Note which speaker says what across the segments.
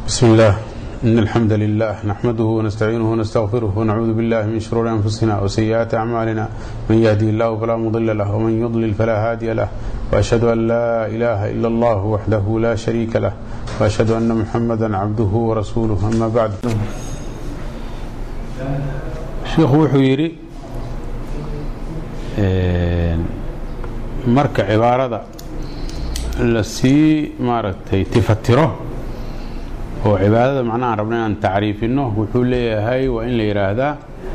Speaker 1: بسم الله إن الحمد لله نحمده ونستعينه ونستغفره ونعوذ بالله من شرور أنفسنا وسيئات أعمالنا من يهدي الله فلا مضل له ومن يضلل فلا هادي له وأشهد أن لا إله إلا الله وحده لا شريك له وأشهد أن محمدا عبده ورسوله أما بعد sheikhu wuxuu yidhi marka cibaarada la sii maaragtay tifatiro oo cibaadada macnaha aan rabna inaan tacriifino wuxuu leeyahay waa in la yidhaahdaa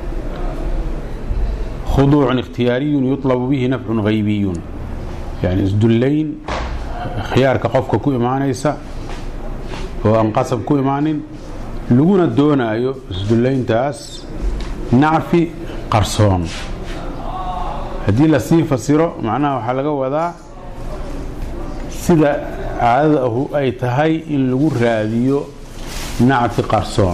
Speaker 1: khuduucun ikhtiyaariyun yutlabu bihi nafcun haybiyun yani isdullayn khiyaarka qofka ku imaanaysa oo aan qasab ku imaanin laguna doonaayo isdullayntaas nacfi qarsoon haddii lasii fasiro macnaha waxaa laga wadaa sida caadada ahu ay tahay in lagu raadiyo nacfi qarsoon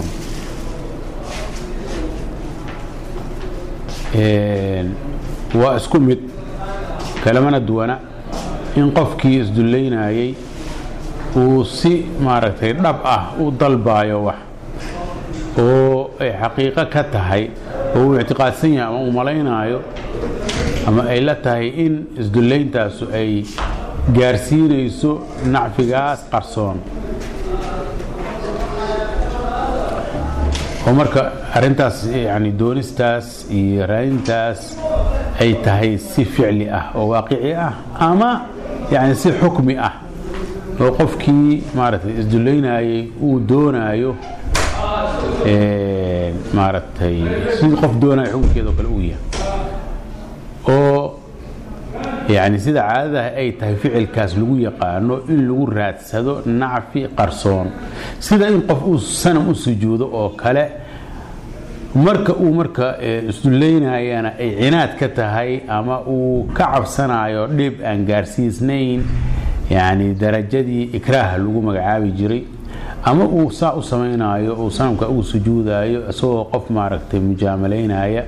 Speaker 1: waa isku mid kalamana duwana in qofkii isdullaynayay uu si maaragtay dhab ah u dalbaayo wax oo ay xaqiiqo ka tahay oo uu ictiqaadsan yahay ama uu malaynaayo ama ay la tahay in isdullayntaasu ay gaarsiinayso nacfigaas qarsoon oo marka arrintaas yani doonistaas iyo raadintaas ay tahay si ficli ah oo waaqici ah ama yani si xukmi ah oo qofkii maaragtay isdullaynayay uu doonaayo maaragtay sidii qof doonaya xukunkeeda oo kale uu yahay oo yani sida caadadaha ay tahay ficilkaas lagu yaqaano in lagu raadsado nacfi qarsoon sida in qof uu sanam u sujuudo oo kale marka uu marka isdullaynayana ay cinaad ka tahay ama uu ka cabsanayo dhib aan gaarsiisnayn yani darajadii ikraaha lagu magacaabi jiray ama uu saa u samaynaayo uu sanamka ugu sujuudaayo isagoo qof maaragtay mujaamalaynaya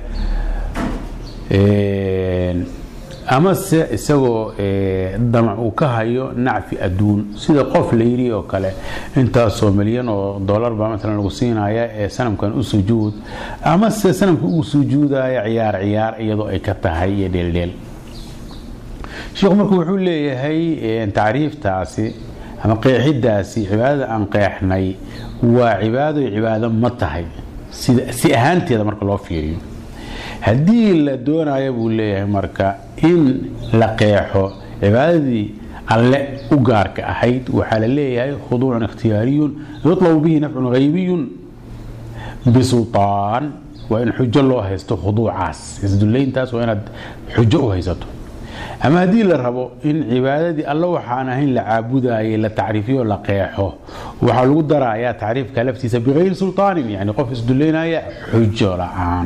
Speaker 1: ama se isagoo damac uu ka hayo nacfi adduun sida qof la yidhi oo kale intaasoo milyan oo dollar baa maalan lagu siinaya ee sanamkan u sujuud ama se sanamka ugu sujuudaya ciyaar ciyaar iyadoo ay ka tahay iyo dheeldheel sheikhu marku wuxuu leeyahay tacriiftaasi ama qeexidaasi cibaadada aan qeexnay waa cibaado cibaado ma tahay si ahaanteeda marka loo fiiriyo haddii la doonayo buu leeyahay marka in la qeexo cibaadadii alle u gaarka ahayd waxaa la leeyahay khuduucun ikhtiyaariyun yutlabu bihi nafcun haybiyun bisulطaan waa in xujo loo haysto khuduucaas isdullayntaas waa inaad xujo u haysato ama haddii la rabo in cibaadadii alla waxaan ahayn la caabudayay la tacriifiyo la qeexo waxaa lagu darayaa tacriifka laftiisa bikayri sulطaanin yani qof isdullaynaya xujo la-aan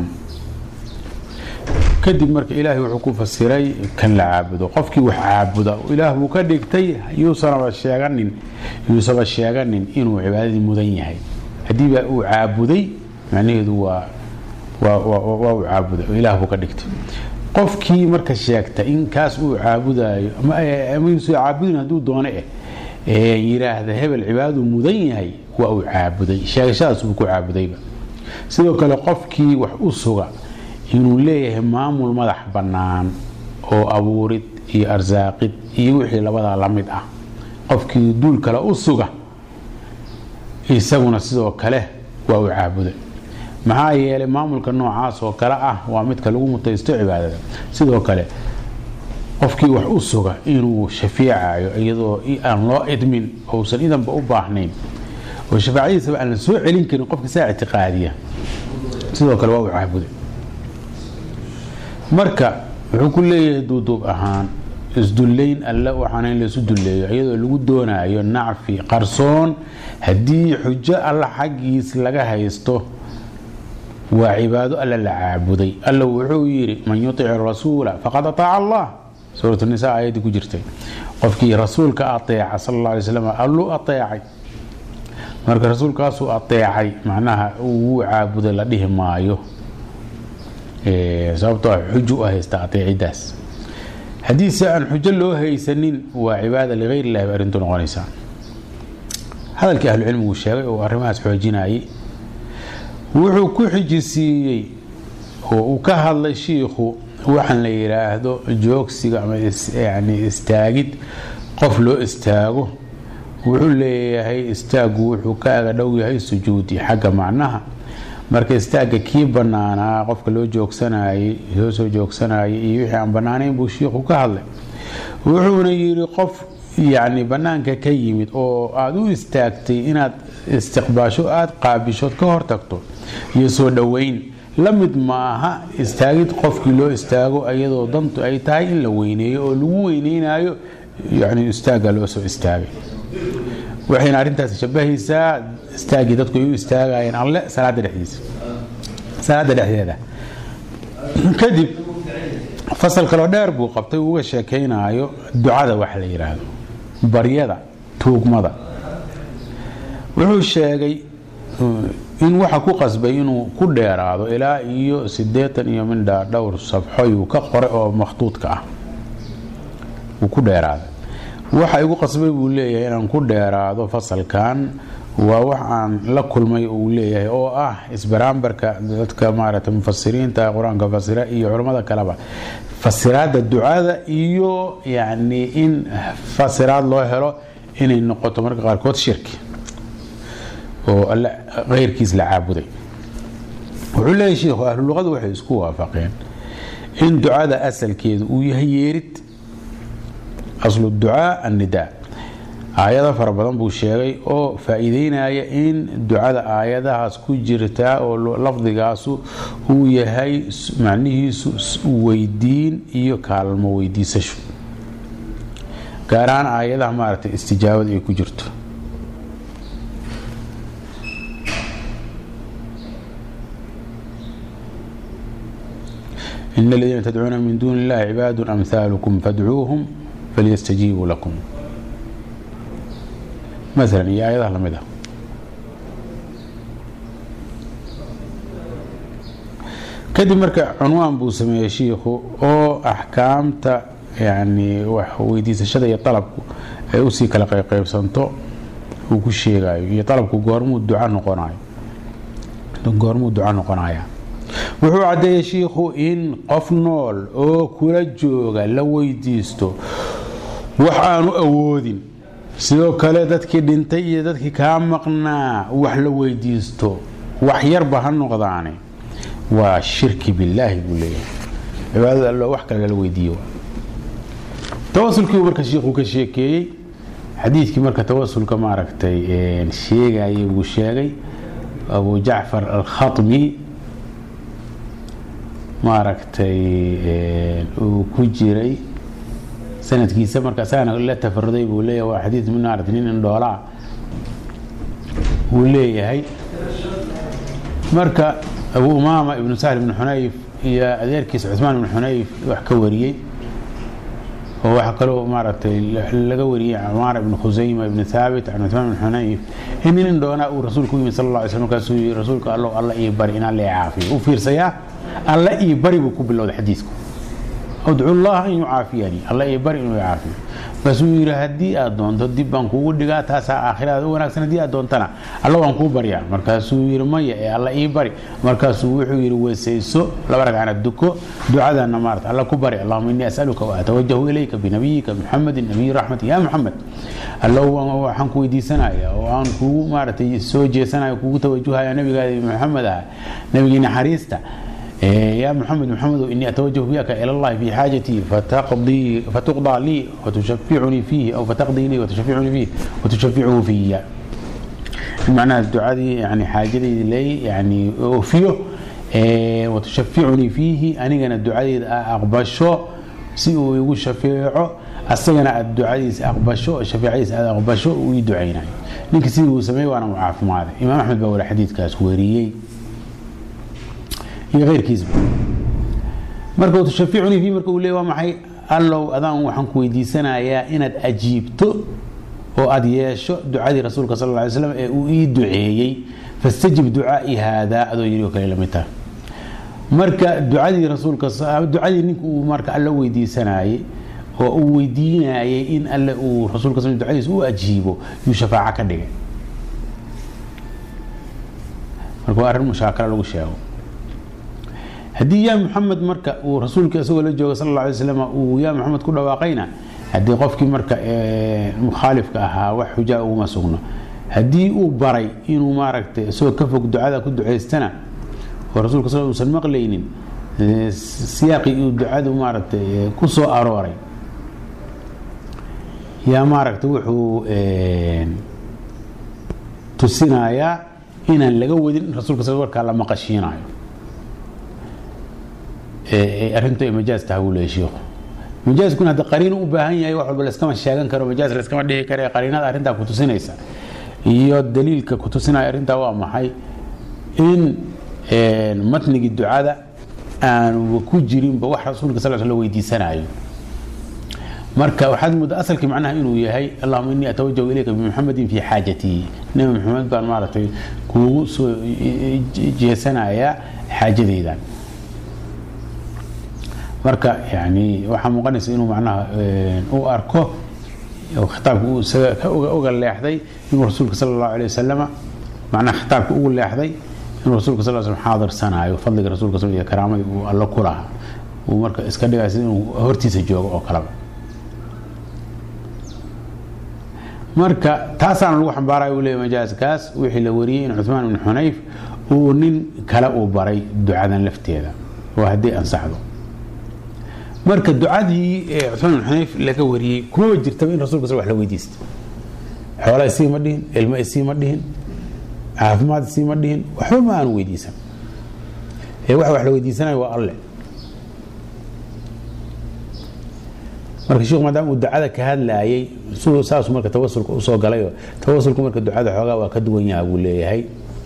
Speaker 1: kadib marka ilaahay wuxuu ku fasiray kan la caabudo qofkii wax caabuda ilaah buu ka dhigtay yuusanaba sheeganin yuusaba sheeganin inuu cibaadadii mudan yahay haddiiba uu caabuday macnaheedu waa waa uu caabuday oo ilaah buu ka dhigtay qofkii marka sheegta in kaas uu caabudayo ama yuusa caabudin hadduu doone eh yidhaahda hebel cibaadadu mudan yahay waa uu caabuday sheegashadaas buu ku caabudayba sidoo kale qofkii wax u suga inuu leeyahay maamul madax bannaan oo abuurid iyo arsaaqid iyo wixii labadaa la mid ah qofkii duul kale u suga isaguna sidoo kale waa uu caabuday maxaa yeelay maamulka noocaas oo kale ah waa midka lagu mutaysto cibaadada sidoo kale qofkii wax u suga inuu shafiicayo iyadoo aan loo idmin ousan idanba u baahnayn oo shafaacadiisaba aan la soo celin karin qofka saa ictiqaadiya sidoo kale waa uu caabuday marka wuxuu ku leeyahay duuduub ahaan isdullayn alle waxaana in laysu dulleeyo iyadoo lagu doonaayo nacfi qarsoon haddii xujo alla xaggiis laga haysto waa cibaado alla la caabuday alla wuxuu yidhi man yutic rasuula faqad ataaca allah suurat nisa aayaddii ku jirtay qofkii rasuulka ateeca sal alla alay slam alluu ateecay marka rasuulkaasuu ateecay macnaha wuu caabuday la dhihi maayo sababtoo xujo u haysta ateecidaas haddiise aan xujo loo haysanin waa cibaada ligayr illahi ba arrintu noqonaysaa hadalkii ahlucilmigu sheegay oo arrimahaas xoojinayay wuxuu ku xijisiiyey oo uu ka hadlay shiikhu waxaan la yidhaahdo joogsiga ama yani istaagid qof loo istaago wuxuu leeyahay istaagu wuxuu ka aga dhow yahay sujuudi xagga macnaha marka istaagga kii banaanaa qofka loo joogsanayey loo soo joogsanayay iyo wixii aan banaanayn buu shiikhu ka hadlay wuxuuna yidhi qof yacni bannaanka ka yimid oo aada u istaagtay inaad istiqbaasho aada qaabishood ka hortagto iyo soo dhoweyn la mid maaha istaagid qofkii loo istaago iyadoo dantu ay tahay in la weyneeyo oo lagu weyneynayo yani istaagga loo soo istaagay waxayna arrintaasi shabahaysaa istaaggii dadku ay u istaagayeen alle salaada dhexdiisa salaada dhexdeeda kadib fasal kaloo dheer buu qabtay uga sheekaynayo ducada wax la yidhaahdo baryada tuugmada wuxuu sheegay in waxa ku qasbay inuu ku dheeraado ilaa iyo sideetan iyo mindha dhowr sabxoyuu ka qoray oo makhtuudka ah uu ku dheeraaday waxa igu qasbay buu leeyahay inaan ku dheeraado fasalkan waa wax aan la kulmay uu leeyahay oo ah isbaraambarka dadka maarata mufasiriinta qur-aanka fasira iyo culammada kaleba fasiraada ducada iyo yani in fasiraad loo helo inay noqoto marka qaarkood shirki oo alle keyrkiis la caabuday wuxuu leeyahy shiikhu ahluluqadu waxay isku waafaqeen in ducada asalkeedu uu yahay yeerid aslu ducaa annidaa aayado fara badan buu sheegay oo faa-iideynaya in ducada aayadahaas ku jirtaa oo lafdigaasu uu yahay macnihiisu weydiin iyo kaalmo weydiisasho gaar ahaan aayadaha maaragtay istijaabada ay ku jirto in aladiina tadcuuna min duuni illahi cibaadu amhaalukum fadcuuhum falyastajiibuu lakum maalan iyo aayadaha lamid ah kadib marka cunwaan buu sameeyey shiikhu oo axkaamta yani wax weydiisashada iyo dalabku ay usii kala qaybqaybsanto uu ku sheegayo iyo dalabku goormuu duca noqonayo goormuu duca noqonaya wuxuu caddeeyey shiikhu in qof nool oo kula jooga la weydiisto wax aanu awoodin sidoo kale dadkii dhintay iyo dadkii kaa maqnaa wax la weydiisto wax yarba ha noqdaane waa shirki billaahi buu leeyahay cibaadada allo wax kale lala weydiiyo tawasulkii marka shiikhuu ka sheekeeyey xadiidkii marka tawasulka maaragtay sheegayay buu sheegay abu jacfar alkhatmi maaragtay uu ku jiray sanadkiisa marka isagana la tafaruday buu leeyahay waa xadiid minaarad nin indhoolaa uu leeyahay marka abu umaama ibnu sahl ibnu xunayf iyo adeerkiisa cusmaan ibnu xunayf wax ka wariyey oo waxaa kaloo maaragtay laga wariyey camaar ibnu khusayma ibnu thaabit can cusmaan ibnu xunayf in nin indhoolaa uu rasuulku u yimid sal alla alay slam markaasuu yii rasuulka allow alla ii bari inaan lee caafiyo u fiirsayaa alla ii bari buu ku bilowday xadiidku adcu llaha an yucaafiyanii alla ii bari inuu caafiyo markaasuu yidhi haddii aad doonto dib baan kuugu dhigaa taasaa aakhirada u wanaagsan haddii aad doontana alla waan kuu baryaa markaasuu yidhi maya ee alla ii bari markaasuu wuxuu yidhi weysayso laba ragcana duko ducadana maarata alla ku bari allahuma innii asaluka wa atawajahu ilayka binabiyika muxamedin nabiyi raxmati ya muxamed allow waxaan ku weydiisanaya oo aan kugu maaratay soo jeesanaya kugu tawajuhaya nabigaadi maxamed ah nabigii naxariista يا محمد محمد إني أتوجه بك إلى الله في حاجتي فتقضي فتقضى لي وتشفعني فيه أو فتقضي لي وتشفعني فيه وتشفعه في معنى الدعاء يعني حاجتي لي يعني أوفيه وتشفعني فيه أنا الدعاء أقبشه سيو يقول شفيعه أستغنى الدعاء أقبشه شفيعي أقبشه ويدعينا نك سيو سمي وأنا معاف معه إمام أحمد بقول حديث كاس وريي iyo keyrkiisba marka tushaficunii fii marka uu leey waa maxay allow adaan waxaan ku weydiisanayaa inaad ajiibto oo aad yeesho ducadii rasuulka sal ly slam ee uu ii duceeyey fastajib ducaai haadaa adoo yiri oo kale lamid taha marka ducadii rasuulka ducadii ninka uu marka alla weydiisanayey oo uu weydiinayay in alle uu rasuulka sal ducadiisa u ajiibo yuu shafaaco ka dhigay marka waa arrin mushaakala lagu sheego haddii yaa muxamed marka uu rasuulka isagoo la jooga sal alla alay slam uu yaa muxamed ku dhawaaqayna haddii qofkii marka mukhaalifka ahaa wax xujaa uguma sugno haddii uu baray inuu maaragtay isagoo ka fog ducada ku ducaystana oo rasuulka sal usan maqlaynin siyaaqii uu ducadu maaragtay ku soo arooray yaa maaragtay wuxuu tusinayaa inaan laga wadin in rasuulka sal warkaa la maqashiinayo arrintu ay majaaz tahay buu leeyahy shiikhu majaaskuna hadda qariin u baahan yahay wax walba layskama sheegan karo majaaz layskama dhihi kare qariinada arrintaa ku tusinaysa iyo daliilka ku tusinaya arrintaa waa maxay in matnigii ducada aanu ku jirinba wax rasuulka sal sl weydiisanayo marka waxaad mudda asalkii macnaha inuu yahay allahuma inii atawajahu ilayka bimuxamedin fi xaajatii nebi maxamed baan maaragtay kuugu soo jeesanayaa xaajadaydan marka yani waxaa muuqanaysa inuu macnaha u arko khitaabka uu isaga uga leexday inuu rasuulka sala allahu alay wasalama macnaha khitaabka ugu leexday inuu rasuulka sal slam xaadirsanaayo fadliga rasuulka sal iyo karaamadii uu alla ku lahaa uu marka iska dhigaya sida inuu hortiisa joogo oo kaleba marka taasaana lagu xambaaraya uu leeyahy majaaskaas wixii la wariyey in cuثmaan ibn xunayf uu nin kale uu baray ducadan lafteeda oo haddii ansaxdo marka ducadii cuثmaan ibn xunayf laga wariyey kuma jirtaba in rasulka sal wax la weydiista xoola isii ma dhihin ilmo isii ma dhihin caafimaad isii ma dhihin waxba ma aanu weydiisan ee wax wax la weydiisanayo waa alle marka sheikhu maadaama uu ducada ka hadlaayay saasuu marka tawasulka usoo galayoo tawasulku marka ducada xoogaa waa ka duwan yaha buu leeyahay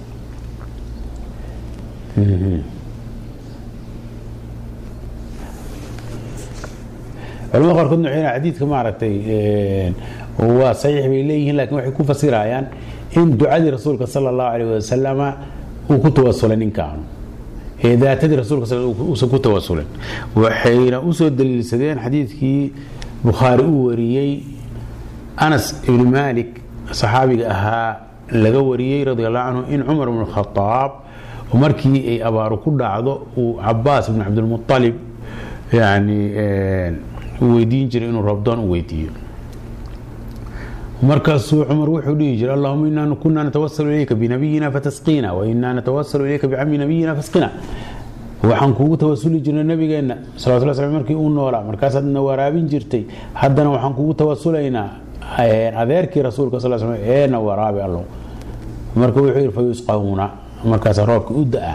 Speaker 1: culamada qaarkoodna waxay xadiidka maaragtay waa saxiix bay leeyihiin lakin waxay ku fasirayaan in ducadii rasuulka sala allahu alayh wasalama uu ku tawasulay ninkaanu ee daatadii rasuulka uusan ku tawasulin waxayna usoo daliilsadeen xadiidkii bukhaari uu wariyey anas ibni malik saxaabiga ahaa laga wariyey radi allahu canhu in cumar ibn khadaab markii ay abaaru ku dhacdo uu cabaas ibn cabdilmualib yani weydiin jiray inuu rabdoon u weydiiyo markaasuu cumar wuxuu dhihi jiray allahuma inaa kunaa natawasalu ilayka binabiyina fatasqina wainaa natawasalu ilayka bicami nabiyina fasqina waxaan kuugu tawasuli jirnay nabigeenna salawatullah slam markii uu noolaa markaasaadna waraabin jirtay haddana waxaan kuugu tawasulaynaa adeerkii rasuulka sal slam eena waraabi allow marka wuxuu yidhi fayusqawna markaasa roobka u da-a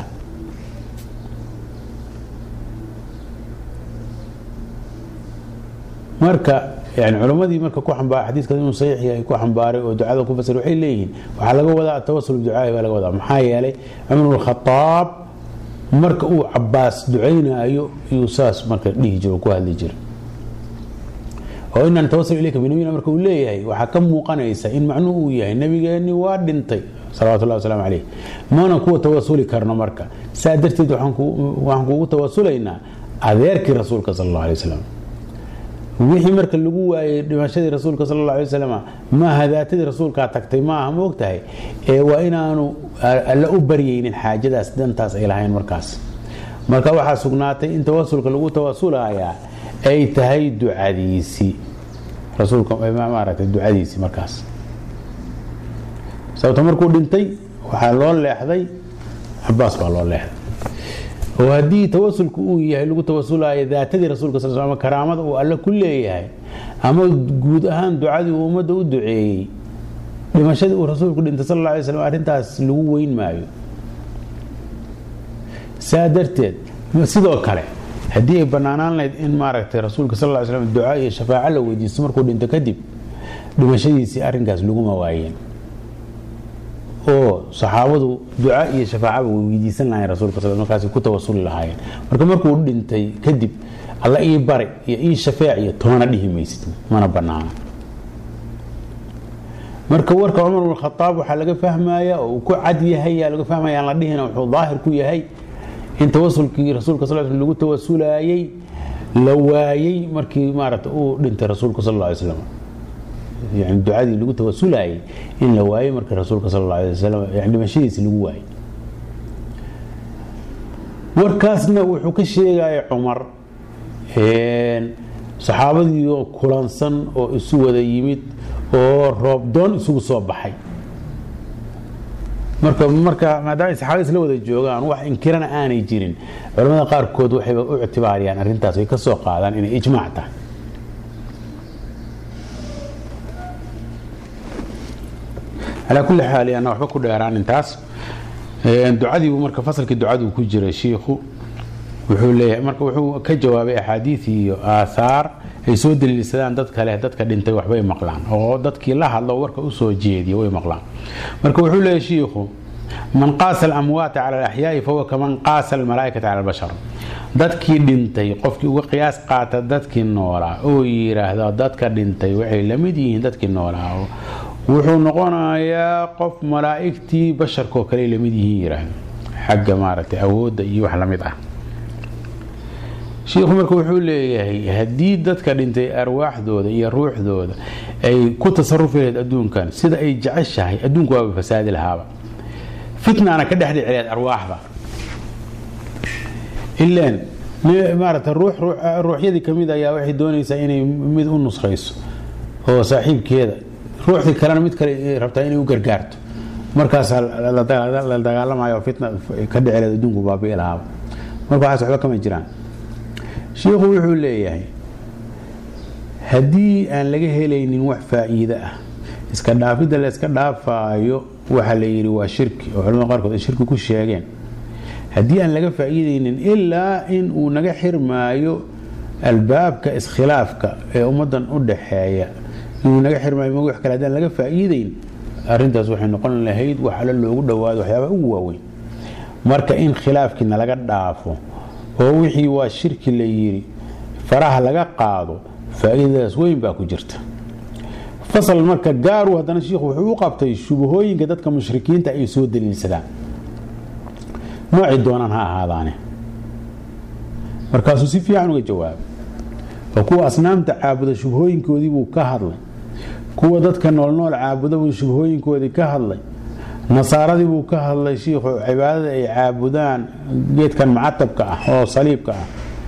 Speaker 1: marka yani culammadii marka ku xambaar xadiiskaas inuu saxiix yahay ku xambaaray oo ducada ku fasir waxay leeyihiin waxaa laga wadaa atawasul biducaahi baa laga wadaa maxaa yeelay cumar bn khadaab marka uu cabaas ducaynaayo iyuu saas marka dhihi jiro ku hadli jira oo inaa natawasul ilayka binabiyina marka uu leeyahay waxaa ka muuqanaysa in macnuhu uu yahay nabigeenni waa dhintay salawatullahi wasalaamu calayh mana kuwa tawasuli karno marka saa darteed waxaan kuugu tawasulaynaa adeerkii rasuulka sal allah alay wasalam wixii marka lagu waayey dhimashadii rasuulka sal alla alay wasalam maaha daatadii rasuulkaa tagtay maaha ma og tahay ee waa inaanu alla u baryaynin xaajadaas dantaas ay lahayn markaas marka waxaa sugnaatay in tawasulka lagu tawasulayaa ay tahay ducadiisii rasuulka maaragtay ducadiisii markaas sababto markuu dhintay waxaa loo leexday cabaas baa loo leexday oo haddii tawasulku uu yahay lagu tawasulayo daatadii rasuulka sal ama karaamada uu alle ku leeyahay ama guud ahaan ducadii uu ummadda u duceeyey dhimashadii uu rasuulku dhintay sal alla alay slam arrintaas lagu weyn maayo saa darteed sidoo kale haddii ay banaanaan lahayd in maaragtay rasuulka sal ly slam duca iyo shafaaco la weydiisto markuu dhinto kadib dhimashadiisii arrinkaas laguma waayeen oo saxaabadu duca iyo shafaacaba way weydiisan lahayen rasulka sal markaas ku tawasuli lahaayeen marka markuu dhintay kadib alla ii bari iyo ii shafeec iyo toona dhihi maysid mana banaana marka warka cumar bn khadaab waxaa laga fahmaya oo uu ku cad yahay yaa laga fahmaya aan la dhihina wuxuu daahir ku yahay in tawasulkii rasuulka sal sl lagu tawasulayey la waayey markii maarata uu dhintay rasuulka sal alla alay slam yani ducadii lagu tawasulayey in la waayey markii rasuulka sal alla alay wasalam yani dhimashadiisi lagu waayey warkaasna wuxuu ka sheegaya cumar saxaabadii oo kulansan oo isu wada yimid oo roobdoon isugu soo baxay marka marka maadaama ay saxaabada isla wada joogaan wax inkirana aanay jirin culamada qaarkood waxay u ictibaariyaan arrintaas ay ka soo qaadaan inay ijmaac tahay calaa kulli xaal ana waxba ku dheeraan intaas ducadiibu marka fasalkii ducaduu ku jiray shiikhu wuxuu leeyahay marka wuxuu ka jawaabay axaadiid iyo aahaar ay soo daliilsadaan dad kale dadka dhintay waxbay maqlaan oo dadkii la hadlo warka usoo jeediya way maqlaan marka wuxuu leeyahay shiikhu man qaasa alamwaata cala alaxyaai fahuwa kaman qaasa almalaa'ikata cala albashar dadkii dhintay qofkii uga qiyaas qaata dadkii noolaa oo yidhaahda dadka dhintay waxay la mid yihiin dadkii noolaa wuxuu noqonayaa qof malaa'igtii basharkoo kale lamid yihiin yidhaahdo xagga maaragtay awoodda iyo wax lamid ah shiikhu marka wuxuu leeyahay haddii dadka dhintay arwaaxdooda iyo ruuxdooda ay ku tasarufi lahayd adduunkan sida ay jeceshahay adduunku waaba fasaadi lahaaba fitnaana ka dhexdhici lahayd arwaaxda ilaan maarata ruux ruuxyadii ka mid ayaa waxay doonaysaa inay mid u nuskhayso oo saaxiibkeeda ruuxdii kalena mid kale rabtaa inay u gargaarto markaasaa la dagaalamayo fitna ka dhici lahayd adduunku baabi'i lahaaba marka waxaas waxba kama jiraan shiikhu wuxuu leeyahay haddii aan laga helaynin wax faa'iide ah iska dhaafidda la iska dhaafaayo waxa la yidhi waa shirki oo culamada qaarkood ay shirki ku sheegeen haddii aan laga faa'iidaynin ilaa in uu naga xirmaayo albaabka iskhilaafka ee ummaddan u dhaxeeya inuu naga xirmaayo ma wax kale haddaan laga faa'iidayn arrintaas waxay noqon lahayd wax alle loogu dhowaado waxyaabaha ugu waaweyn marka in khilaafkiina laga dhaafo oo wixii waa shirki la yidhi faraha laga qaado faa'iidadaas weyn baa ku jirta fasal marka gaaru haddana shiikhu wuxuu u qabtay shubahooyinka dadka mushrikiinta ay soo daliilsadaan noocii doonaan ha ahaadaane markaasuu si fiican uga jawaabay oo kuwa asnaamta caabuda shubahooyinkoodii buu ka hadlay kuwa dadka noolnool caabuda buu shubahooyinkoodii ka hadlay nasaaradii buu ka hadlay shiikhu cibaadada ay caabudaan geedkan macatabka ah oo saliibka ah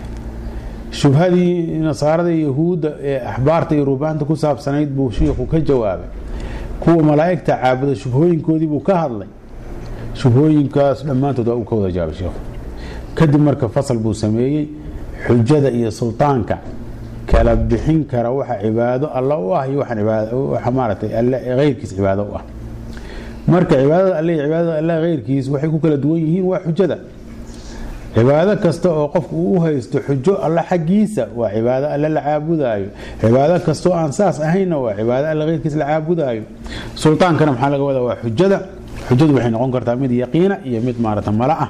Speaker 1: shubhadii nasaarada yahuudda ee axbaarta iyo ruubaanta ku saabsanayd buu shiikhu ka jawaabay kuwa malaa'igta caabuda shubhooyinkoodii buu ka hadlay shubhooyinkaas dhammaantood waa uu ka wada jawaabay shiikhu kadib marka fasal buu sameeyey xujada iyo sultaanka kala bixin kara waxa cibaado alla u ah iyo waxa maaragtay alle heyrkiis cibaado u ah marka cibaadada alle iyo cibaadada alle heyrkiis waxay ku kala duwan yihiin waa xujada cibaado kasta oo qofku uu u haysto xujo alle xaggiisa waa cibaado alle la caabudaayo cibaado kastoo aan saas ahayna waa cibaado alle heyrkiis la caabudaayo sultaankana maxaa laga wadaa waa xujada xujadu waxay noqon kartaa mid yaqiina iyo mid maarata mala ah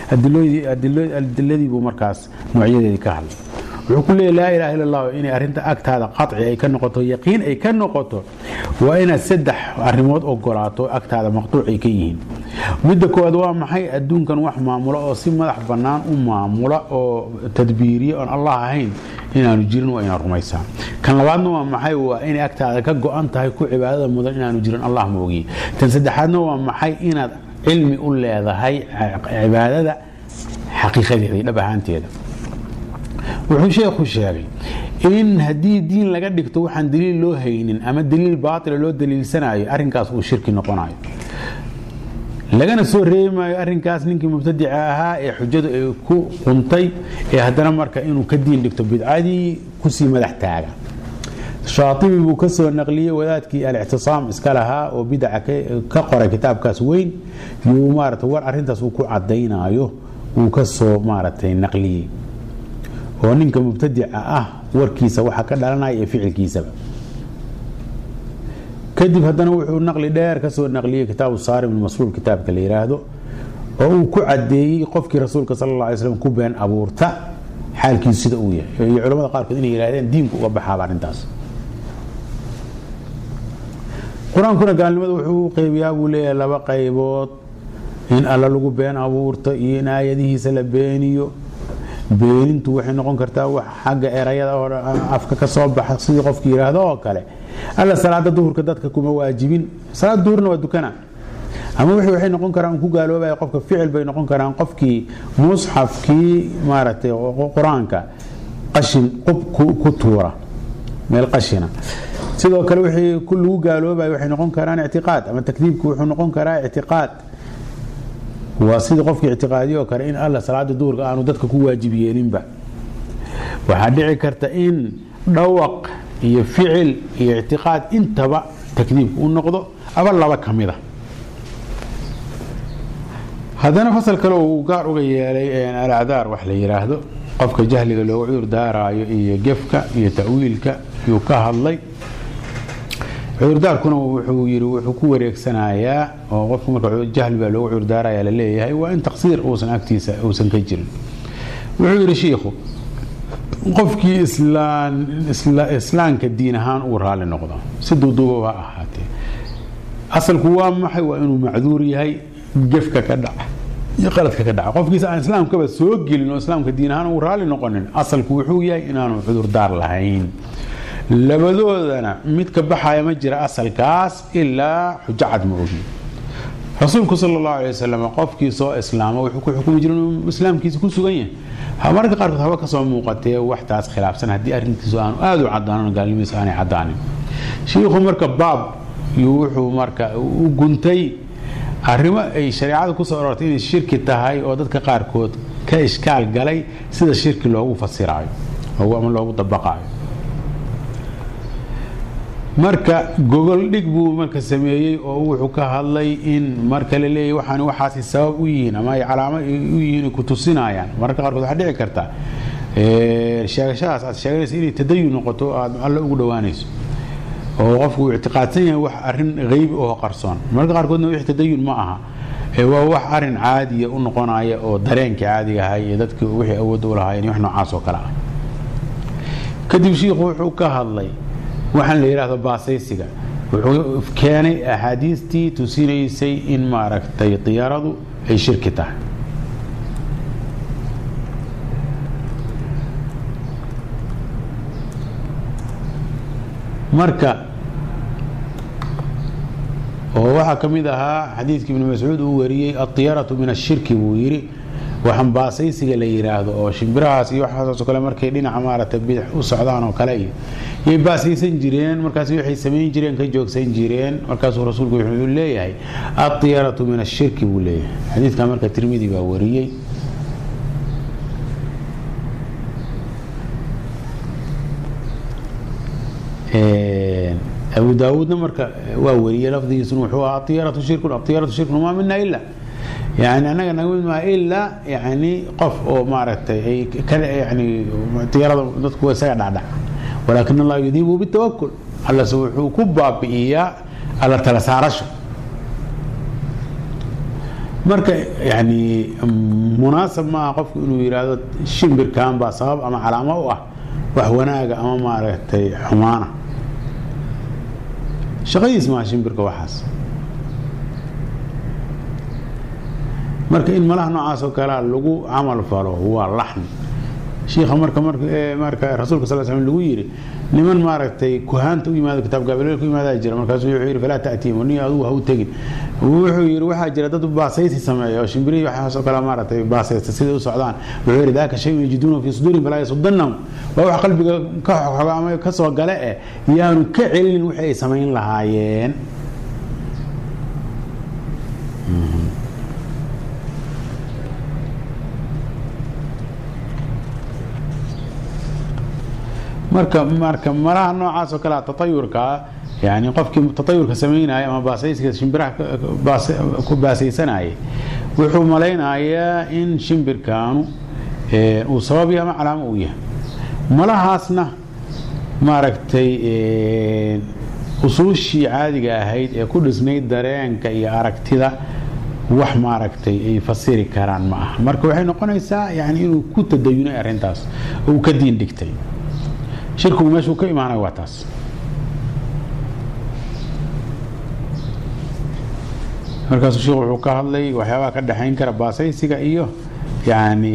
Speaker 1: adiladii buu markaas noocyadeedii ka hadlay wuxuu ku leeyahy laa ilaha illa allah inay arrinta agtaada qaci ay ka noqoto yaqiin ay ka noqoto waa inaad saddex arrimood ogolaato agtaada maqtuuc ay ka yihiin midda koowaad waa maxay adduunkan wax maamula oo si madax bannaan u maamula oo tadbiiriya oon allah ahayn inaanu jirin waa inaad rumaysaa kan labaadna waa maxay waa inay agtaada ka go-an tahay ku cibaadada mudan inaanu jirin allah moogiye tan saddexaadna waa maxay inaad cilmi u leedahay cibaadada xaqiiqadeeda iyo dhab ahaanteeda wuxuu sheekhu sheegay in haddii diin laga dhigto waxaan daliil loo haynin ama daliil baatila loo daliilsanayo arrinkaas uu shirki noqonayo lagana soo reebimaayo arrinkaas ninkii mubtadica ahaa ee xujadu ay ku quntay ee haddana marka inuu ka diin dhigto bidcadii kusii madax taaga shaatibi buu ka soo naqliyey wadaadkii alictisaam iska lahaa oo bidaca ka qoray kitaabkaas weyn yuu maarata war arrintaas uu ku cadaynayo uu ka soo maaragtay naqliyey oo ninka mubtadica ah warkiisa waxa ka dhalanaya ee ficilkiisaba kadib haddana wuxuu naqli dheer ka soo naqliyey kitaabu saarim ilmasluul kitaabka la yidhaahdo oo uu ku cadeeyey qofkii rasuulka sala alla alay slam ku been abuurta xaalkiisu sida uu yahay iyo culamada qaarkood inay yidhahdeen diinku uga baxaaba arrintaas qur-aankuna gaalnimada wuxuu u qeybiyaa buu leeyahay laba qaybood in alla lagu been abuurto iyo in aayadihiisa la beeniyo beenintu waxay noqon kartaa wax xagga erayada oo afka ka soo baxa sidii qofki yidhaahdo oo kale alla salaada duhurka dadka kuma waajibin salaada duhurna waa dukana ama wixii waxay noqon karaan ku gaaloobaya qofka ficil bay noqon karaan qofkii musxafkii maaragtay qur-aanka qashin qub ku tuura meel qashina sidoo kale wixii lagu gaaloobaya waxay noqon karaan ictiqaad ama takdiibku wuxuu noqon karaa ictiqaad waa sidii qofkii ictiqaadiyo kale in alla salaada duurka aanu dadka ku waajib yeelinba waxaa dhici karta in dhawaq iyo ficil iyo ictiqaad intaba takdiibku u noqdo aba laba ka mida haddana fasal kale uu gaar uga yeelay alacdaar wax la yidhaahdo qofka jahliga loogu cudur daaraayo iyo gefka iyo ta'wiilka yuu ka hadlay cudurdaarkuna wuxuu yiri wuxuu ku wareegsanayaa oo qofku marka jahli baa loogu cudurdaaraya la leeyahay waa in taqsiir uusan agtiisa uusan ka jirin wuxuu yidhi shiikhu qofkii islaamka diin ahaan uu raali noqdo si duuduuba ha ahaatee asalku waa maxay waa inuu macduur yahay gefka ka dhaca iyo qaladka ka dhaca qofkiisa aan islaamkaba soo gelin oo islaamka diin ahaan uu raali noqonin asalku wuxuu yahay inaanu cudurdaar lahayn labadoodana mid ka baxaya ma jira asalkaas ilaa xujo cad ma ogi rasuulku sal allahu alay wasalam qofkii soo islaama wuxuu ku xukumi jira inuu islaamkiisa ku sugan yahay mararka qaarkood haba kasoo muuqatee waxtaas khilaafsan haddii arrintiisu aanu aada u cadaanan gaalnimadiisu aanay cadaanin shiikhu marka baab wuxuu marka u guntay arrimo ay shareecada kusoo arortay inay shirki tahay oo dadka qaarkood ka ishkaal galay sida shirki loogu fasiraayo ama loogu dabaqaayo marka gogol dhig buu marka sameeyey oo wuxuu ka hadlay in marka la leeyahy waxaan waxaasi sabab u yihiin ama ay calaamo u yihiin ay ku tusinayaan mararka qaarkood waxaa dhici karta sheegashadaas aad sheeganaysa inay tadayun noqoto aad alle ugu dhowaanayso oo qofku uu ictiqaadsan yahay wax arrin haybi oo qarsoon mararka qaarkoodna wix tadayun ma aha waa wax arin caadiya u noqonaya oo dareenka caadiga ahay iyo dadki wixii awood u lahaayeen wax noocaas oo kale ah kadib shiikhu wuxuu ka hadlay waxaan la yidhaahdo baasaysiga wuxuu keenay axaadiistii tusinaysay in maaragtay diyaaradu ay shirki tahay marka oo waxaa ka mid ahaa xadiidkii ibnu mascuud uu wariyey adiyaratu min ashirki buu yidhi waxaan baasaysiga la yidhaahdo oo shimbirahaas iyo waxaasoo kale markay dhinaca maaragtay bidix u socdaan oo kale iyo yay baasaysan jireen markaas waxay samayn jireen ka joogsan jireen markaasuu rasuulku wuxuu leeyahay adiyaratu min ashirki buu leeyahay xadiidka marka tirmidi baa wariyey abu daawuudna marka waa wariyey lafdigiisuna wuxuu ahaa atiyaratu shirkun atiyaratu shirkun maa mina ila yani anaga naga mid maa ilaa yani qof oo maaragtay ay ka yani tiyarada dadku isaga dhacdhac walaakin allah yudiibu bitawakul allase wuxuu ku baabi'iyaa alla tala saarasho marka yani munaasab maaha qofku inuu yidhaahdo shimbirkan baa sabab ama calaamo u ah wax wanaaga ama maaragtay xumaana shaqadiis maaha shimbirka waxaas marka in malaha noocaas oo kalea lagu camal falo waa laxni shiikha marka marka rasuulka sal slam lagu yidhi niman maaragtay kuhaanta u yimaado kitaab gabaleel ku yimaadaa jira markaasuu wuxuu yidhi falaa ta'tiim ni adugu ha u tegin wuxuu yidhi waxaa jira dad baasaysi sameeya oo shimbirihii waxaas oo kale maaragtay baasaysta siday u socdaan wuxuu yidhi daaka shayun yajiduuna fii suduurihim falaa yasudannahum waa wax qalbiga ka xoga ama ka soo gale eh yaanu ka celinin wixii ay samayn lahaayeen marka marka malaha noocaas oo kale tatayurka yani qofkii tatayurka samaynaya ama baasayska shimbiraha ku baasaysanayay wuxuu malaynayaa in shimbirkaanu uu sabab yahay ama calaamo uu yahay malahaasna maaragtay usuushii caadiga ahayd ee ku dhisnayd dareenka iyo aragtida wax maaragtay ay fasiri karaan ma aha marka waxay noqonaysaa yani inuu ku tadayunay arrintaas oo uu ka diin dhigtay shirkigu meeshuu ka imaanay waa taas markaasuu sheikhu wuxuu ka hadlay waxyaabaha ka dhexayn kara baasaysiga iyo yani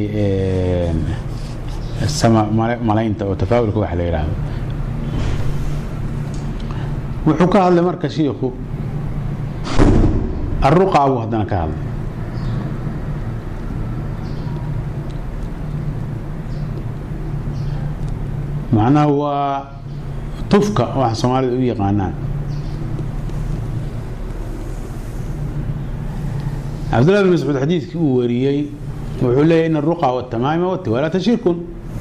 Speaker 1: sama malaynta oo tafaawulka wax la yidhaahdo wuxuu ka hadlay marka shiikhu aruqaa buu haddana ka hadlay macnaha waa tufka waxa soomaalida u yaqaanaan cabdullah bin mascuud xadiidkii uu wariyey wuxuu leeyahy in aruqa watamaima watiwaalata shirkun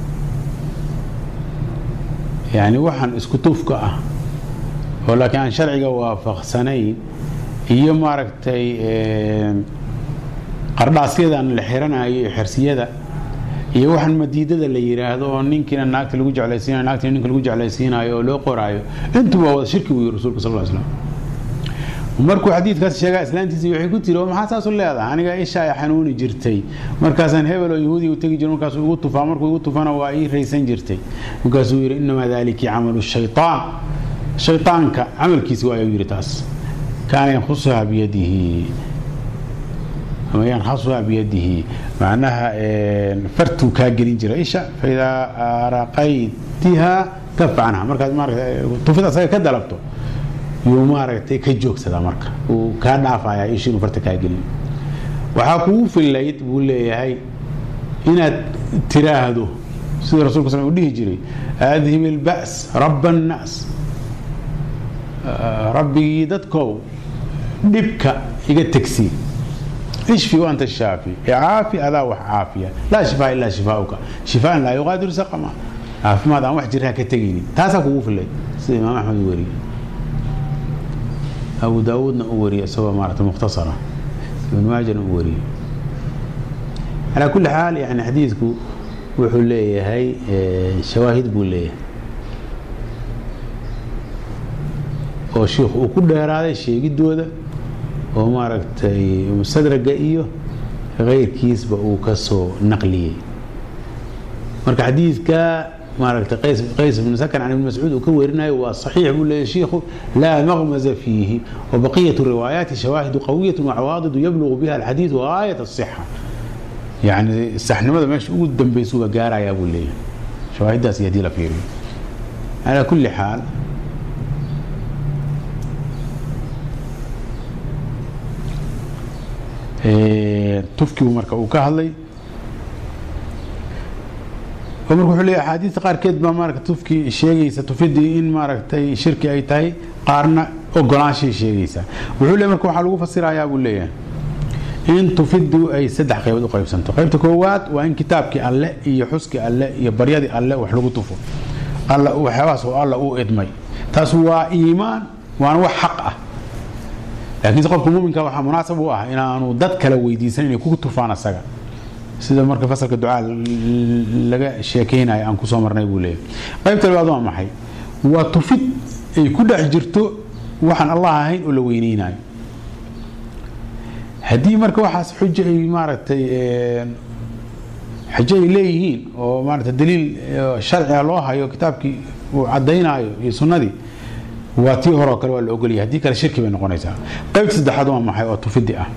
Speaker 1: yani waxaan isku tufka ah oo laakiin aan sharciga waafaqsanayn iyo maaragtay qardhaasyadan la xiranayo iyo xersiyada iyo waxaan madiidada la yidhaahdo oo ninkiina naagta lagu jeclaysiinayo naagtina ninka lagu jeclaysiinayo oo loo qoraayo intuba wada shirki buu yiri rasuulka sal ll slam markuu xadiidkaas sheegaa islaantiisii waxay ku tiri oo maxaa saas u leedahay aniga isha ay xanuuni jirtay markaasaan hebel oo yahuudiga u tegi jiro markaasuu igu tufaa markuu igu tufana waa ii raysan jirtay markaasuu yidhi inamaa daliki camalu shaytaan shaytaanka camalkiisi waa ayuu yidhi taas kaana yankusuhaa biyadihi ama yankhasuhaa biyadihi macnaha fartuu kaa gelin jira isha faidaa araqaytiha kafa canha markaad maarata tufid asaga ka dalabto yuu maaragtay ka joogsadaa marka uu kaa dhaafayaa ishi inuu farta kaa gelin waxaa kugu fillayd buu leeyahay inaad tiraahdo sida rasulka sal uu dhihi jiray adhib ilba's raba annaas rabbigii dadkow dhibka iga tegsii ishfi anta shaafi caafi adaa wax caafiya laa shifaa ilaa shifaauka shifaan laa yuqaadiru saqama caafimaad aan wax jirha ka tegaynin taasaa kugu fillayd sida imaam axmed u wariyey abu daawuudna u wariyey isagoo maarata mukhtasara ibn maajana u wariyey calaa kulli xaal yani xadiidku wuxuu leeyahay shawaahid buu leeyahay oo shiikhu uu ku dheeraaday sheegidooda oo maaragtay mustadraga iyo keyrkiisba uu ka soo naqliyey marka xadiidka maaragtay qays qays ibn sakan can ibn mascuud uu ka warinayo waa saxiix buu leeyahy shiikhu laa maqmaza fiihi wabaqiyatu riwaayaati shawaahidu qawiyatu wacawaadidu yablugu biha alxadiid gaayat asixa yani saxnimada meesha ugu dambaysuba gaarayaa buu leeyahay shawaahiddaas iyo haddii la fiiriyo calaa kulli xaal tufkigu marka uu ka hadlay marka wuxuu leeyahy axaadiista qaarkeed baa maarata tufkii sheegaysa tufidii in maaragtay shirki ay tahay qaarna ogolaanshay sheegaysa wuxuu leeyahy marka waxaa lagu fasirayaa buu leeyahay in tufidu ay saddex qaybood u qaybsanto qaybta koowaad waa in kitaabkii alle iyo xuskii alle iyo baryadii alle wax lagu tufo alla waxyaabahaas oo alla uu idmay taas waa iimaan waana wax xaq ah laakiinse qofka muminka waxaa munaasab u ah inaanu dad kale weydiisan inay ku tufaan asaga sida marka fasalka ducaa laga sheekeynayo aan kusoo marnay buu leeyahy qaybta labaad waa maxay waa tufid ay ku dhex jirto waxaan allah ahayn oo la weyneynayo haddii marka waxaas xujo ay maaragtay xujo ay leeyihiin oo maarata daliil sharciga loo hayo kitaabkii uu caddaynaayo iyo sunnadii waa tii horeo kale waa la ogolyahay haddii kale shirki bay noqonaysaa qaybta saddexaad waa maxay oo tufidi ah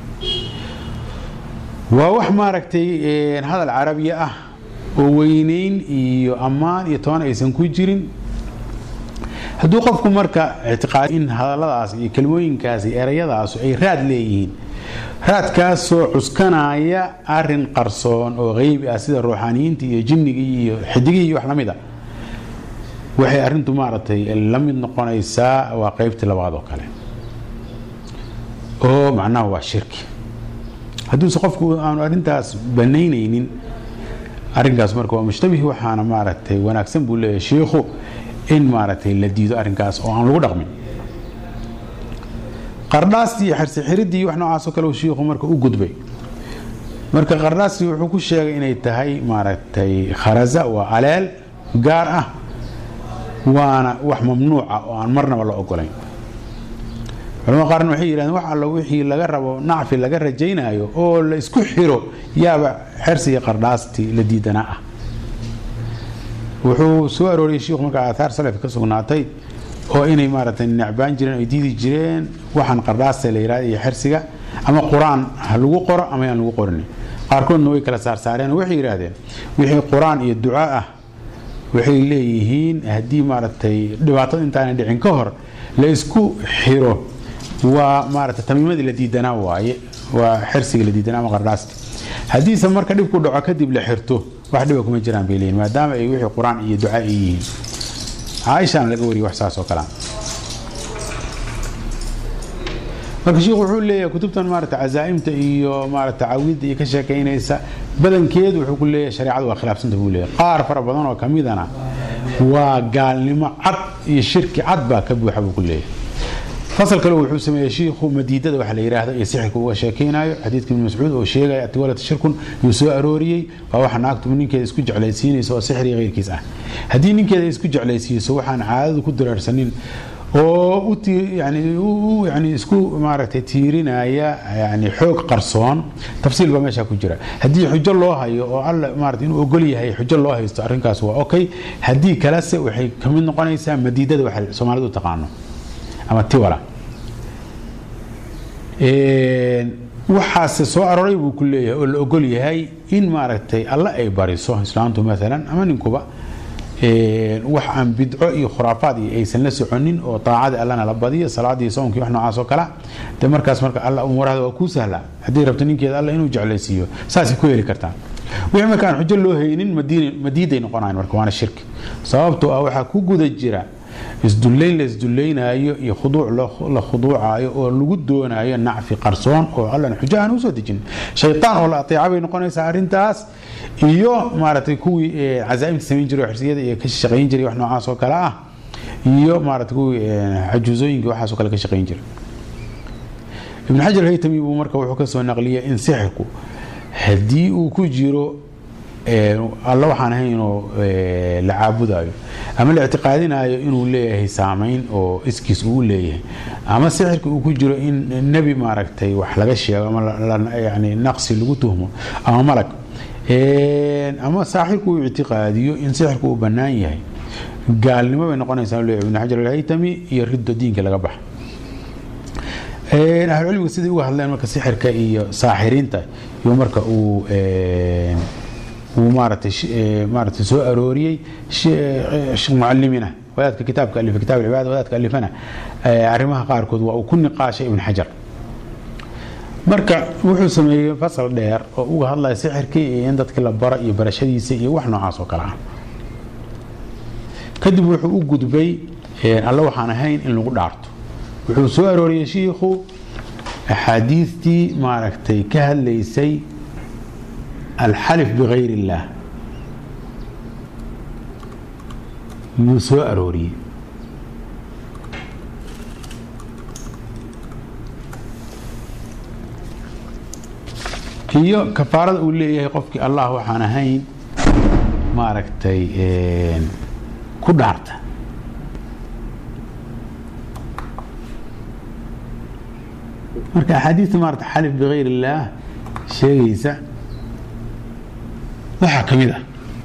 Speaker 1: waa wax maaragtay hadal carabiya ah oo weyneyn iyo ammaan iyo toban aysan ku jirin hadduu qofku marka ictiqaad in hadalladaas iyo kelmooyinkaas iyo erayadaas ay raad leeyihiin raadkaasoo cuskanaya arin qarsoon oo qeybi ah sida ruuxaaniyiinta iyo jinnigii iyo xidigihii iyo wax la mid a waxay arintu maaragtay la mid noqonaysaa waa qeybtii labaad oo kale oo macnaha waa shirki hadduuse qofku aanu arintaas banaynaynin arinkaas marka waa mushtabih waxaana maaragtay wanaagsan buu leeyahay shiikhu in maaragtay la diido arinkaas oo aan lagu dhaqmin qardhaastii iyo xirsi xiridii wax noocaasoo kale shiikhu marka u gudbay marka qardhaastii wuxuu ku sheegay inay tahay maaragtay kharaza waa aleel gaar ah waana wax mamnuuca oo aan marnaba la ogolayn culamada qaarna waxay yidhahdeen wax allo wixii laga rabo nacfi laga rajaynayo oo la isku xiro yaaba xersi iyo qardhaastii la diidanaa ah wuxuu soo arooriyey shiikhu marka aathaar salafka ka sugnaatay oo inay maaragtay necbaan jireen ay diidi jireen waxaan qardhaasta la yidhahda iyo xersiga ama qur-aan ha lagu qoro ama aan lagu qorin qaarkoodna way kala saarsaareen oo waxay yidhaahdeen wixii qur-aan iyo duca ah waxay leeyihiin haddii maaragtay dhibaatada intaana dhicin ka hor la isku xiro waa maarata tamiimadii la diidanaa waaye waa xirsiga la diidanaa ama qardhaasta haddiise marka dhib ku dhaco kadib la xirto wax dhiba kuma jiraan bay leeyihin maadaama ay wixii qur-aan iyo duca ay yihiin caaishaana laga wariyay wax saas oo kalea marka sheikhu wuxuu leeyahay kutubtan maarata cazaa'imta iyo maarata caawidda iyo ka sheekaynaysa badankeedu wuxuu ku leeyahay shareecadu waa khilaafsanta buu leeyahay qaar fara badan oo kamidana waa gaalnimo cad iyo shirki cad baa ka buuxa buu ku leeyahay fasal kale wuxuu sameeyey shiikhu madiidada waxa la yidhaahdo iyo sixirka uga sheekaynayo xadiidka ibn mascuud oo sheegaya atiwalata shirkun yuu soo arooriyey waa waxa naagtu ninkeeda isku jeclaysiinaysa oo sixir iyo keyrkiis ah haddii ninkeeda isku jeclaysiiso waxaan caadadu ku diraarsanin oo yani isku maaragtay tiirinaya yani xoog qarsoon tafsiil baa meesha ku jira haddii xujo loo hayo oo alla maarata inuu ogol yahay xujo loo haysto arrinkaas waa okay haddii kalese waxay ka mid noqonaysaa madiidada waxa soomaalidu u taqaano ama tiwala waxaase soo aroray buu ku leeyahay oo la ogol yahay in maaragtay alla ay bariso islaantu maalan ama ninkuba wax aan bidco iyo khuraafaad iyo aysan la soconin oo daacada allana la badiyo salaadii soomkii wax noocaas oo kale de markaas marka alla umuurahda waa kuu sahla haddii rabto ninkeeda alla inuu jeclaysiiyo saasay ku heli kartaa wixii marka aan xujo loo haynin madiiday noqonayan marka waana shirki sababtoo ah waxaa ku guda jira isdullayn la isdullaynayo iyo khuduuc la khuduucayo oo lagu doonayo nacfi qarsoon oo allan xujo aan usoo dejin shaytaan oo la ateeca bay noqonaysaa arrintaas iyo maaragtay kuwii cazaa'imta samayn jiray oo xirsiyada iyo ka shaqayn jiray wax noocaas oo kale ah iyo maaragtay kuwii xajuusooyinka waxaas oo kale ka shaqayn jiray ibn xajar haytami buu marka wuxuu ka soo naqliyay in sixirku haddii uu ku jiro alla waxaan ahayn inuu la caabudayo ama la ictiqaadinayo inuu leeyahay saamayn oo iskiis uu leeyahay ama sixirka uu ku jiro in nebi maaragtay wax laga sheego ama yani naqsi lagu tuhmo ama malag ama saaxirku uu ictiqaadiyo in sixirku uu bannaan yahay gaalnimo bay noqonaysaa leeyahay ibn xajar alhaytami iyo riddo diinka laga baxa ahlucilmiga siday uga hadleen marka sixirka iyo saaxiriinta iyo marka uu uu maaratay maaratay soo arooriyey sheekh mucalimina wadaadka kitaabka alifa kitab alcibaada wadaadka alifana arrimaha qaarkood waa uu ku niqaashay ibn xajar marka wuxuu sameeyey fasal dheer oo uga hadlaya sixirkii iyo in dadkii la baro iyo barashadiisa iyo wax noocaas oo kale ah kadib wuxuu u gudbay alle waxaan ahayn in lagu dhaarto wuxuu soo arooriyey shiikhu axaadiistii maaragtay ka hadlaysay alxalif bikayr illaah yuu soo arooriyey iyo kafaarada uu leeyahay qofkii allah waxaan ahayn maaragtay ku dhaarta marka axaadiista maarata xalif bikayr illaah sheegaysa waxaa ka mid ah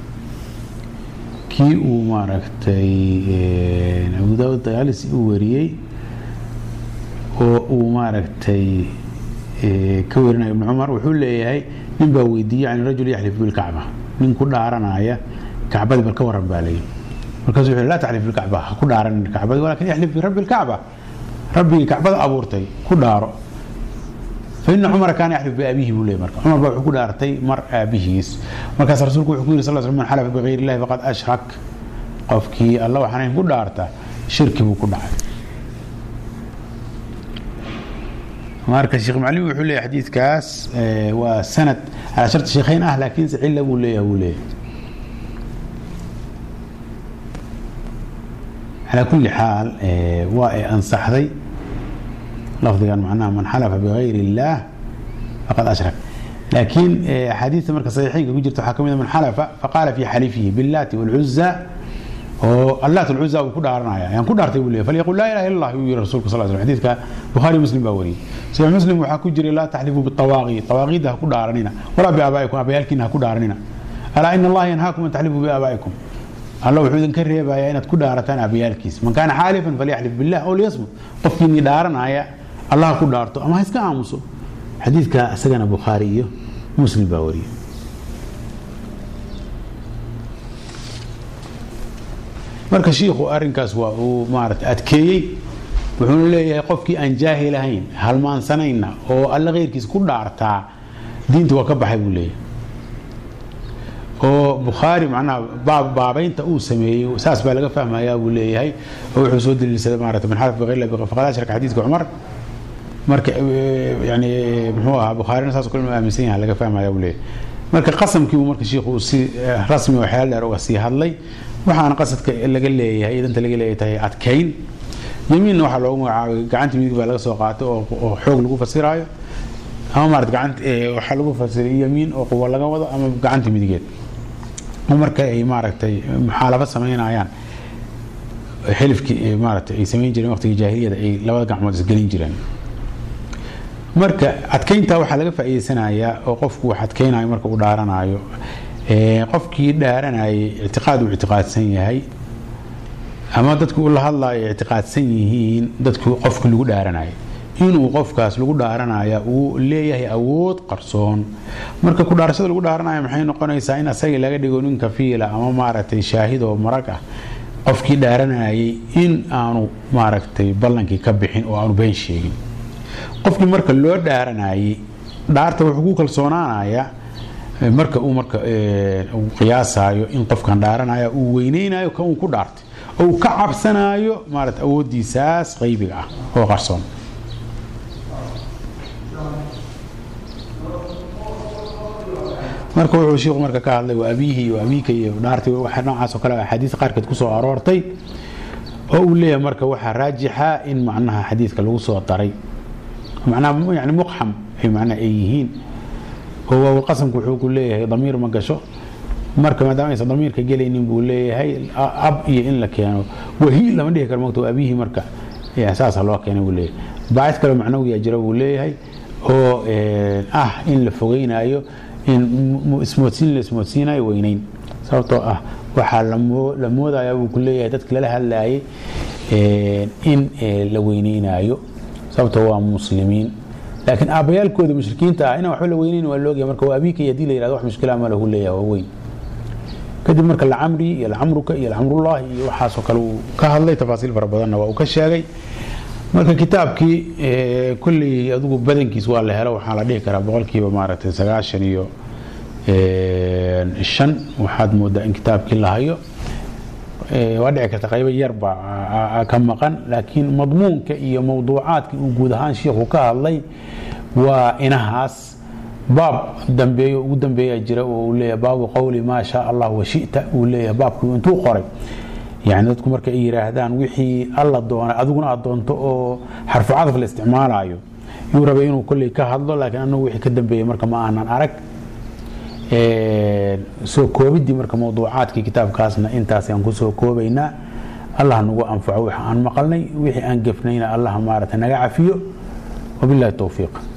Speaker 1: kii uu maaragtay abu daawud dayaalisi uu wariyey oo uu maaragtay ka warinayo ibn cumar wuxuu leeyahay nin baa weydiiyey can rajul yaxlif bilkacba nin ku dhaaranaya kacbadii bal ka waran baa leeyahy markaasuu wuxuu laa taxlif bilkacba ha ku dhaaranin kacbadii walakin yaxlif birabbi lkacba rabbigii kacbada abuurtay ku dhaaro faina cumara kaana yaxlif biabihi buu leeyay marka cumar baa wuxuu ku dhaartay mar aabihiis markaas rasuulku wuxuu ku yiri sal sl man xalafa bikayr illahi faqad ashrak qofkii alla waxaan ahayn ku dhaarta shirki buu ku dhacay marka sheekh maclim wuxuu leeyahay xadiidkaas waa sanad calaa sharti sheekhayn ah laakiinse cilla buu leeyahay buu leeyahay calaa kulli xaal waa ay ansaxday lafdigan macnaha man xalafa bikayr illaah faqad ashrak laakiin axaadiista marka saxiixeynka ku jirta waxaa ka mid a man xalafa faqaala fi xalifihi billaati walcuza oo allaat alcuza uu ku dhaaranaya ayaan ku dhaartay buu leeyahy falyaqul laa ilaha illa allah yuu yiri rasuulku sal slam xadiidka bukhaari muslim baa wariyey saxiix muslim waxaa ku jiray laa taxlifu bitawaaqi tawaaqiidda ha ku dhaaranina walaa biaabaa'ikum abayaalkiina ha ku dhaaranina alaa ina allaha yanhaakum an taxlifuu biaabaa'ikum alla wuxuu idinka reebayaa inaad ku dhaarataan abayaalkiis man kaana xaalifan falyaxlif billah ow liyasmut qofkiinii dhaaranaya allah ku dhaarto ama ha iska aamuso xadiidka isagana bukhaari iyo muslim baa wariyey marka shiikhu arinkaas waa uu maarata adkeeyey wuxuuna leeyahay qofkii aan jaahil ahayn halmaansanayna oo alle kheyrkiis ku dhaartaa diinta waa ka baxay buu leeyahay oo bukhaari macnaha baabaynta uu sameeyey saas baa laga fahmayaa buu leeyahay oo wuxuu soo daliilsaday maarata man xalaf bighayr Allah faqad ashraka xadiidka cumar marka yani muxuu ahaa bukhaarina saas kale aaminsan yahay laga fahmaya buu leeyahay marka qasamkii uu marka shiikhu si rasmi oo xeel dheer uga sii hadlay waxaana qasadka laga leeyahay idanta laga leeyahay tahay adkayn yamiinna waxaa loogu magacaabay gacanta midig baa laga soo qaatay oo xoog lagu fasiraayo ama maarata gacanta waxaa lagu fasiray yamiin oo quwa laga wado ama gacanta midigeed oo marka ay maaragtay muxaalafo samaynayaan xilifkii maaragtay ay samayn jireen waqtigii jaahiliyada ay labada gacmood isgelin jireen marka adkaynta waxaa laga faa'iideysanayaa oo qofku wax adkaynayo marka uu dhaaranayo qofkii dhaaranayay ictiqaad uu ictiqaadsan yahay ama dadku ula hadlayo ictiqaadsan yihiin dadku qofkii lagu dhaaranayay inuu qofkaas lagu dhaaranaya uu leeyahay awood qarsoon marka ku dhaarashada lagu dhaaranaya maxay noqonaysaa in asaga laga dhigo nin kafiila ama maaragtay shaahid oo marag ah qofkii dhaaranayay in aanu maaragtay ballankii ka bixin oo aanu been sheegin qofkii marka loo dhaaranayay dhaarta wuxuu ku kalsoonaanayaa marka uu marka qiyaasayo in qofkan dhaaranaya uu weyneynayo kan uu ku dhaartay oo uu ka cabsanayo maarata awooddiisaas qaybiga ah oo qarsoon marka wuxuu shiiku marka ka hadlay waa abiihi iyo abiika iyo dhaartay waxa noocaas oo kale axaadiis qaarkeed kusoo aroortay oo uu leeyahay marka waxaa raajixa in macnaha xadiidka lagu soo daray macnaha yani muqxam ay macnaha ay yihiin oo waawilqasamku wuxuu ku leeyahay damiir ma gasho marka maadaama aysan damiirka gelaynin buu leeyahay ab iyo in la keeno wahi lama dhihi karo mogta abiihi marka saasa loo keenay buu leeyahay baacid kale macnawiyaa jira buu leeyahay oo ah in la fogeynayo in ismoodsiin la ismoodsiinayo weyneyn sababtoo ah waxaa la moodaya buu ku leeyahay dadka lala hadlayay in la weyneynayo sababtoo waa muslimiin laakiin aabbayaalkooda mushrikiinta ah inaan waxba la weyneyn waa loogaya marka waa abiika iyo hadii la yirahdo wax mushkila ma lahu leeyahay waa weyn kadib marka lacamri iyo lacamruka iyo lacamrullahi iyo waxaasoo kale uu ka hadlay tafaasiil fara badanna waa uu ka sheegay marka kitaabkii kulley adigu badankiis waa la helo waxaa la dhihi karaa boqolkiiba maaragtay sagaashan iyo shan waxaad moodaa in kitaabkii la hayo waa dhici karta qaybo yarba ka maqan laakiin madmuunka iyo mawduucaadkii uu guud ahaan shiikhu ka hadlay waa inahaas baab dambeeyo ugu dambeeya jira oo uu leeyahay baabu qowli maa shaa allah washita uu leeyahay baabkii intuu qoray yani dadku marka ay yiraahdaan wixii alla doonay adiguna aad doonto oo xarfu cadaf la isticmaalayo yuu rabay inuu kolley ka hadlo laakiin anagu wixii ka dambeeyey marka ma aanan arag soo koobidii marka mawduucaadkii kitaabkaasna intaas aan kusoo koobaynaa allah nagu anfaco wix aan maqalnay wixii aan gefnayna allah maarata naga cafiyo wabillahi towfiiq